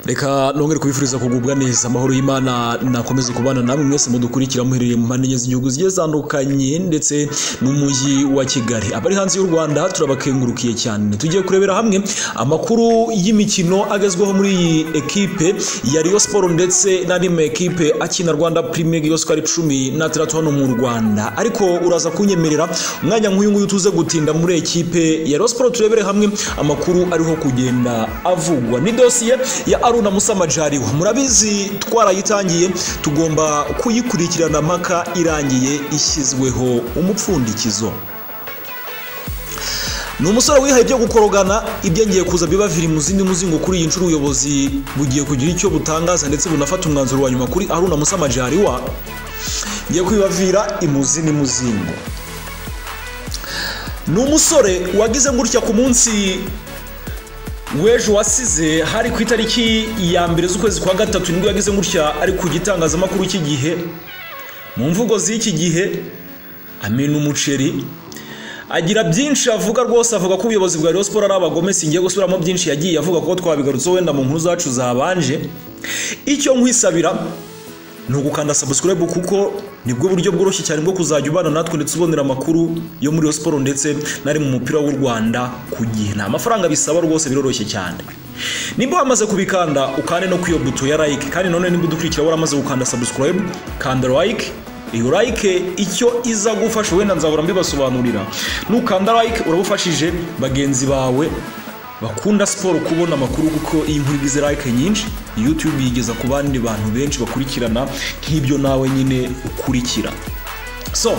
reka nongere kubifuriza kugubwa neza amahoro y'imana nakomeze kubana namwe mwese mudukurikira muherereye mu mpande enye z'igihugu zigiye zitandukanye ndetse n'umujyi wa kigali abari hanze y'u rwanda turabakengurukiye cyane tugiye kurebera hamwe amakuru y'imikino agezweho muri iyi ekipe ya riyo siporo ndetse n'andi makipe akina rwanda premier yose uko ari cumi n'atandatu hano mu rwanda ariko uraza kunyemerera umwanya nk'uyu nguyu tuze gutinda muri ekipe ya riyo siporo turebere hamwe amakuru ariho kugenda avugwa ni dosiye ya aruna musamajariwa murabizi twarayitangiye tugomba kuyikurikirana mpaka irangiye ishyizweho umupfundikizo ni umusore wihaye ibyo gukorogana ibyo ngiye kuza bibavira mu zindi muzingo kuri iyi nshuro ubuyobozi bugiye kugira icyo butangaza ndetse bunafata umwanzuro wa nyuma kuri aruna musamajariwa ngiye kwibavira imuzi n'umuzingo ni umusore wagize gutya ku munsi w'ejo wasize hari ku itariki ya mbere z'ukwezi kwa gatatu nibwo yagize gutya ari ku gitangazamakuru cy'igihe mu mvugo z'iki gihe amena umuceri agira byinshi avuga rwose avuga ko ubuyobozi bwa Rayon Sport ari abagome singiye gusubiramo byinshi yagiye avuga ko twabigarutseho wenda mu nkuru zacu zabanje icyo nkwisabira ni ugukanda subscribe kuko nibwo buryo bworoshye cyane bwo kuzajya ubana natwe ndetse ubonera amakuru yo muri siporo ndetse n'ari mu mupira w'u rwanda ku gihe nta mafaranga bisaba rwose biroroshye cyane nimba wamaze kubikanda ukande no kwiyo buto ya like kandi none nimba udukurikira waramaze gukanda subscribe kanda like iyo like icyo iza gufasha wenda nzahora mbibasobanurira nukanda like urabufashije bagenzi bawe bakunda siporo kubona amakuru kuko iyi nkuru igize like nyinshi youtube yigeza ku bandi bantu benshi bakurikirana nk'ibyo nawe nyine ukurikira so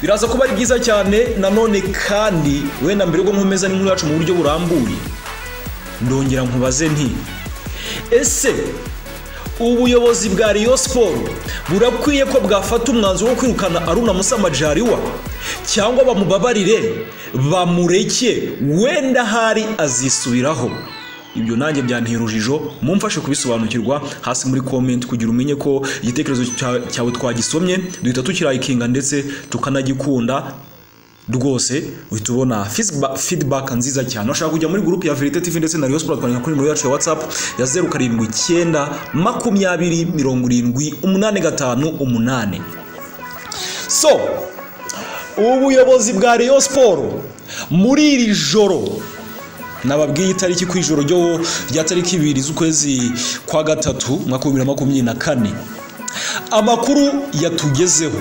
biraza kuba ari byiza cyane nanone kandi wenda mbere ubwo nkomeza n'inkuru yacu mu buryo burambuye ndongera nkubaze nti ese ubuyobozi bwa riyo siporo burakwiye ko bwafata umwanzuro wo kwirukana aruna musamajariwa cyangwa bamubabarire bamureke wenda hari azisubiraho ibyo nanjye byantera urujijo mumfashe kubisobanukirwa hasi muri komenti kugira umenye ko igitekerezo cyawe twagisomye duhita tukirayikinga ndetse tukanagikunda rwose uhita ubona feedback nziza cyane washaka kujya muri gurupe ya verite tv ndetse na riyo siporo twandika kuri nimero yacu ya watsapu ya zeru karindwi icyenda makumyabiri mirongo irindwi umunani gatanu umunani so ubuyobozi bwa riyo siporo muri iri joro nababwiye itariki ku ijoro rya tariki ibiri z'ukwezi kwa gatatu mwaka wa bibiri na makumyabiri na kane amakuru yatugezeho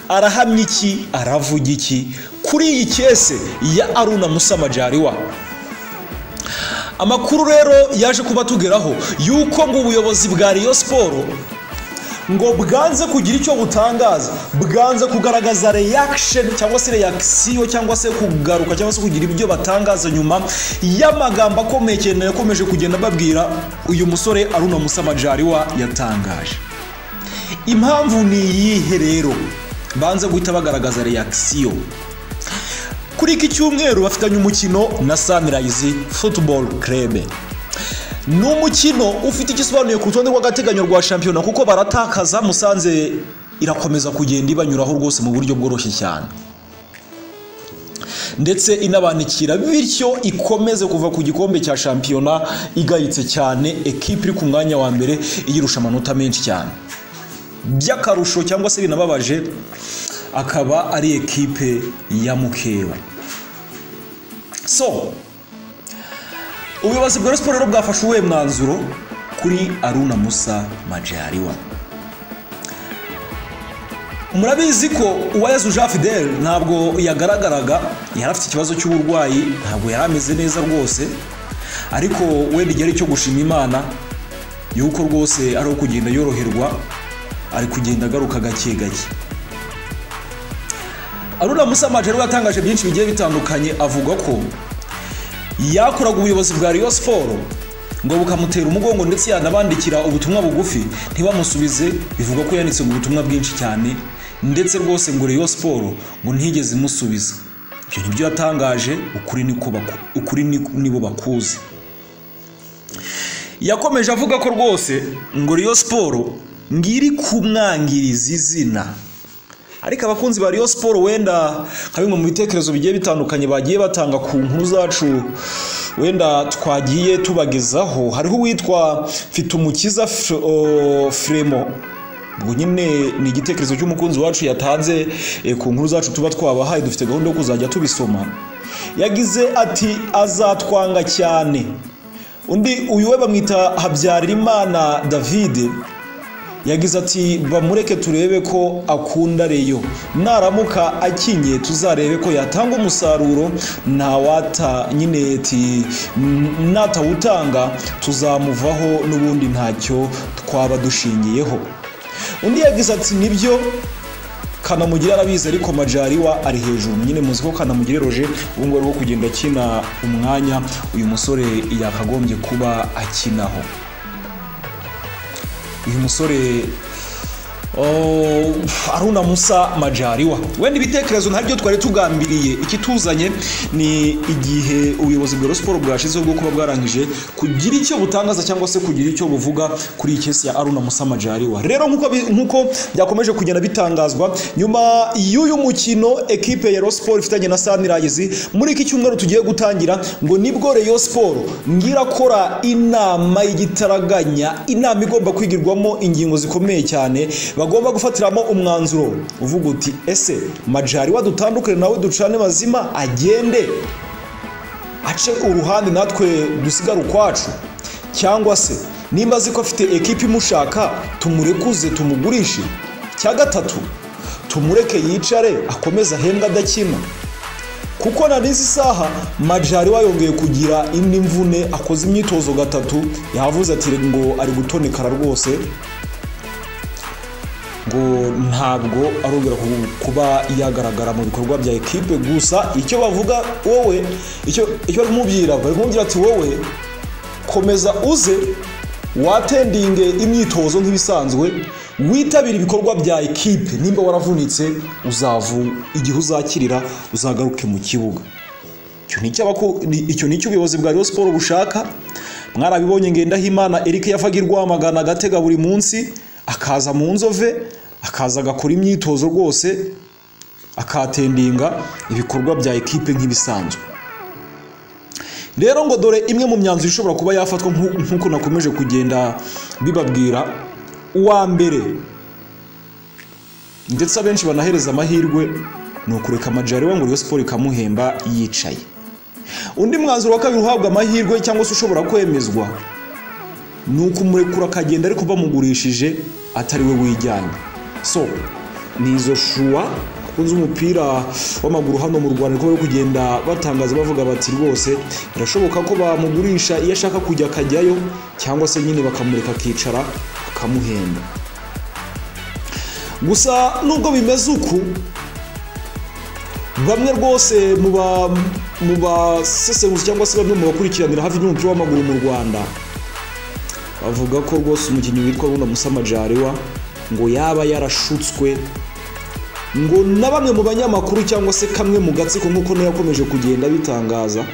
arahamya iki aravuga iki kuri iyi kese ya aruna musamajariwa amakuru rero yaje kuba tugeraho yuko ngo ubuyobozi bwa riyo siporo ngo bwanze kugira icyo butangaza bwanze kugaragaza reaction cyangwa se reaction cyangwa se kugaruka cyangwa se kugira ibyo batangaza nyuma y'amagambo akomeye cyane yakomeje kugenda babwira uyu musore aruna musamajariwa yatangaje impamvu ni iyihe rero banze guhita bagaragaza reaction kuri iki cyumweru bafitanye umukino na Sunrise Football Club ni umukino ufite igisobanuye ku rutonde rw'agateganyo rwa shampiyona kuko baratakaza musanze irakomeza kugenda ibanyuraho rwose mu buryo bworoshye cyane ndetse inabanikira bityo ikomeze kuva ku gikombe cya shampiyona igayitse cyane ekipa iri ku mwanya wa mbere iyirusha amanota menshi cyane by'akarusho cyangwa se binababaje akaba ari ekipe ya mukeba so ubuyobozi bwa siporo rero bwafashe uwuhe mwanzuro kuri aruna musa majariwa murabizi ko uwayezu jean fidel ntabwo yagaragaraga yari afite ikibazo cy'uburwayi ntabwo yari ameze neza rwose ariko wenda igihe ari cyo gushima imana yuko rwose ari uwo kugenda yoroherwa ari kugenda agaruka gake gake aruna musa majari yatangaje byinshi bigiye bitandukanye avuga ko yakoraga ubuyobozi bwa riyo siporo ngo bukamutera umugongo ndetse yanabandikira ubutumwa bugufi ntibamusubize bivuga ko yanditse ubutumwa bwinshi cyane ndetse rwose ngo riyo siporo ngo ntigeze imusubiza ibyo ni byo yatangaje ukuri nibo bakuzi yakomeje avuga ko rwose ngo riyo siporo ngiri kumwangiriza izina ariko abakunzi ba Rayon siporo wenda nka bimwe mu bitekerezo bigiye bitandukanye bagiye batanga ku nkuru zacu wenda twagiye tubagezaho hariho uwitwa mfitumukiza furemo ubwo nyine ni igitekerezo cy'umukunzi wacu yatanze eh, ku nkuru zacu tuba twabahaye dufite gahunda yo kuzajya tubisoma yagize ati azatwanga cyane undi uyu we bamwita habyarimana davide yagize ati bamureke turebe ko akunda reyo naramuka akinye tuzarebe ko yatanga umusaruro ntawata nyine ti natawutanga tuzamuvaho n'ubundi ntacyo twaba dushingiyeho undi yagize ati nibyo kanamugire arabizi ariko majariwa ari hejuru nyine muzi ko kanamugire roje ubu ngubu ari wo kugenda akina umwanya uyu musore yakagombye kuba akinaho uyu musore oh, aruna musa majariwa wenda ibitekerezo ntabyo twari tugambiriye ikituzanye ni igihe ubuyobozi bwa siporo bwashizeho bwo kuba bwarangije kugira icyo butangaza cyangwa se kugira icyo buvuga kuri iyi kesi ya aruna musa majariwa rero nk'uko bi- nk'uko byakomeje kugenda bitangazwa nyuma y'uyu mukino ekipe ya Rayon siporo ifitanye na sanirayizi muri iki cyumweru tugiye gutangira ngo nibwo Rayon siporo ngirakora inama y'igitaraganya inama igomba kwigirwamo ingingo zikomeye cyane bagomba gufatiramo umwanzuro uvuga uti ese majari wadutandukane nawe ducane mazima agende ace uruhande natwe dusigare ukwacu cyangwa se nimba azi ko afite ekipi imushaka tumurekuze tumugurishe cya gatatu tumureke yicare akomeze ahembwe adakina kuko na n'izi saha majari wayongeye kugira indi mvune akoze imyitozo gatatu yavuze ati ngo ari gutonekara rwose ngo ntabwo arongera ku- kuba yagaragara mu bikorwa bya ekipe gusa icyo bavuga wowe icyo icyo bari kumubwira bari kumubwira ati wowe komeza uze watendinge imyitozo nk'ibisanzwe witabire ibikorwa bya ekipe nimba waravunitse uzavu igihe uzakirira uzagaruke mu kibuga icyo ni icyo abaku- ni- icyo ni icyo ubuyobozi bwa Rayon Sport bushaka mwarabibonye Ngendahimana Eric yafaga irwamagana agatega buri munsi akaza mu nzove akaza agakora imyitozo rwose akatendinga ibikorwa bya ekipe nk'ibisanzwe rero ngo dore imwe mu myanzuro ishobora kuba yafatwa nk'u- nk'uko nakomeje kugenda bibabwira uwa mbere ndetse abenshi banahereza amahirwe ni ukureka amajari we ngo Rayon Sport ikamuhemba yicaye undi mwanzuro wa kabiri uhabwa amahirwe cyangwa se ushobora kwemezwa ni ukumurekura akagenda ariko bamugurishije atari we wijyanye so ni izo shuwa bakunze umupira w'amaguru hano mu rwanda ariko bari kugenda batangaza bavuga bati rwose birashoboka ko bamugurisha iyo ashaka kujya akajyayo cyangwa se nyine bakamureka akicara bakamuhenda gusa nubwo bimeze uku bamwe rwose mu ba mu basesenguzi cyangwa se bamwe mu bakurikiranira hafi y'umupira w'amaguru mu rwanda bavuga ko rwose umukinnyi witwa Runa Musa Majariwa ngo yaba yarashutswe ngo na bamwe mu banyamakuru cyangwa se kamwe mu gatsiko nk'uko nayo yakomeje kugenda bitangaza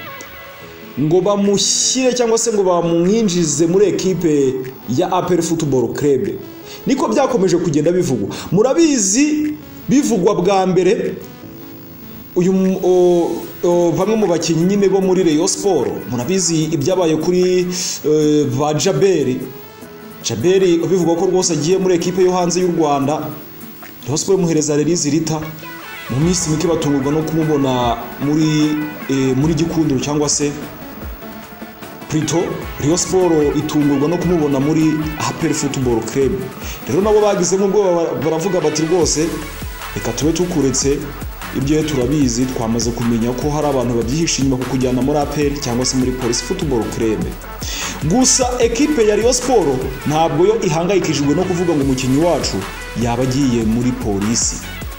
ngo bamushyire cyangwa se ngo bamwinjize muri ekipe ya APR Football Club niko byakomeje kugenda bivugwa murabizi bivugwa bwa mbere uyu m- o- o, bamwe mu bakinnyi nyine bo muri Rayon Sport murabizi ibyabaye kuri eh, ba Jaberi Jaberi bivugwa ko rwose agiye muri ekipe yo hanze y'u Rwanda Rayon Sport imuhereza Release Rita mu minsi mike batungurwa no kumubona muri eh, muri Gikundiro cyangwa se Prito Rayon Sport itungurwa no kumubona muri APR Football Club rero nabo bagizemo ubwoba bara- baravuga bati rwose reka tube tukuretse ibyo turabizi twamaze kumenya ko hari abantu babyihishe inyuma kukujyana muri APR cyangwa se muri Police Football Club gusa ekipe ya Rayon Sport ntabwo yo ihangayikishijwe no kuvuga ngo umukinnyi wacu yaba agiye muri polisi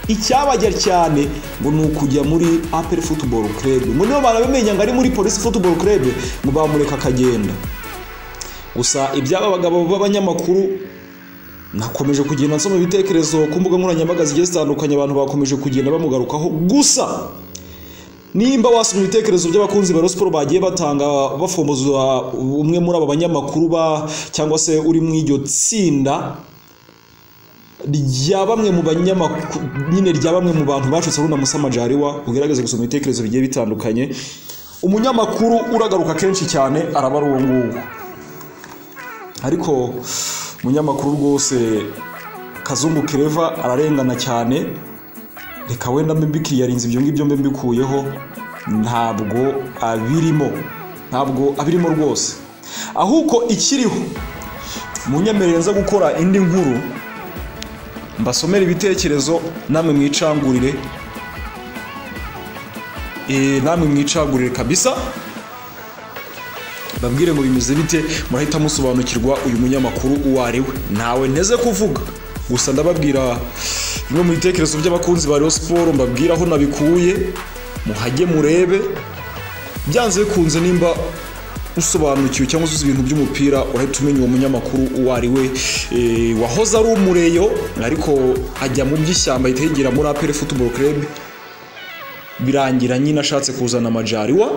icyabajya cyane ngo ni ukujya muri apel football club ngo niyo barabimenya ngo ari muri polisi football club ngo bamureka akagenda gusa iby'aba bagabo b'abanyamakuru nakomeje kugenda nsoma ibitekerezo ku mbuga nkoranyambaga zigiye zitandukanye abantu bakomeje kugenda bamugarukaho gusa nimba wasoma ibitekerezo by'abakunzi ba Rayon Sport bagiye batanga bafomboza umwe muri aba banyamakuru ba cyangwa se uri mu iryo tsinda rya bamwe mu banyamakuru nyine rya bamwe mu bantu bashutse runo musamajariwa ugerageze gusoma ibitekerezo bigiye bitandukanye umunyamakuru uragaruka kenshi cyane araba ari uwo nguwo ariko umunyamakuru rwose kazungu kireva ararengana cyane reka wenda mbikiri yarinze ibyo ngibyo mbe mbikuyeho ntabwo abirimo ntabwo abirimo rwose ahubwo ikiriho munyemerere nza gukora indi nkuru mbasomere ibitekerezo namwe mwicangurire namwe mwicagurire kabisa babwire ngo bimeze bite murahita musobanukirwa uyu munyamakuru uwo ari we ntawe nteze kuvuga gusa ndababwira bimwe mu bitekerezo by'abakunzi ba siporo mbabwira aho nabikuye muhage murebe byanze bikunze nimba usobanukiwe cyangwa uzi ibintu by'umupira urahita umenya uwo munyamakuru uwo ari we wahoze ari umureyo ariko ajya mu by'ishyamba ahita yigira muri apere futuboro kerebe birangira nyine ashatse kuzana amajariwa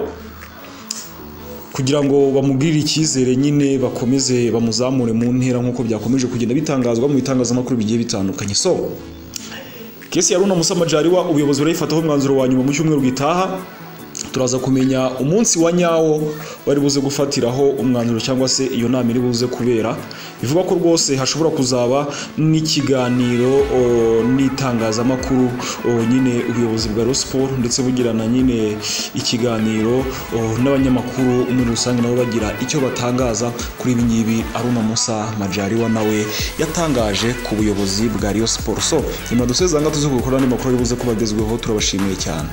kugira ngo bamugirire icyizere nyine bakomeze bamuzamure mu ntera nk'uko byakomeje kugenda bitangazwa mu bitangazamakuru bigiye bitandukanye so kesi ya runa musamajariwa ubuyobozi burayifataho umwanzuro wa nyuma mu cyumweru gitaha turaza kumenya umunsi wa nyawo wari buze gufatiraho umwanzuro cyangwa se iyo nama iri buze kubera bivuga ko rwose hashobora kuzaba n'ikiganiro n'itangazamakuru nyine ubuyobozi bwa siporo ndetse bugirana nyine ikiganiro n'abanyamakuru muri rusange nabo bagira icyo batangaza kuri ibi ngibi aruna musa majariwa nawe yatangaje ku buyobozi bwa siporo so nyuma dusezanga tuzi gukora andi makuru ari buze kuba agezweho turabashimiye cyane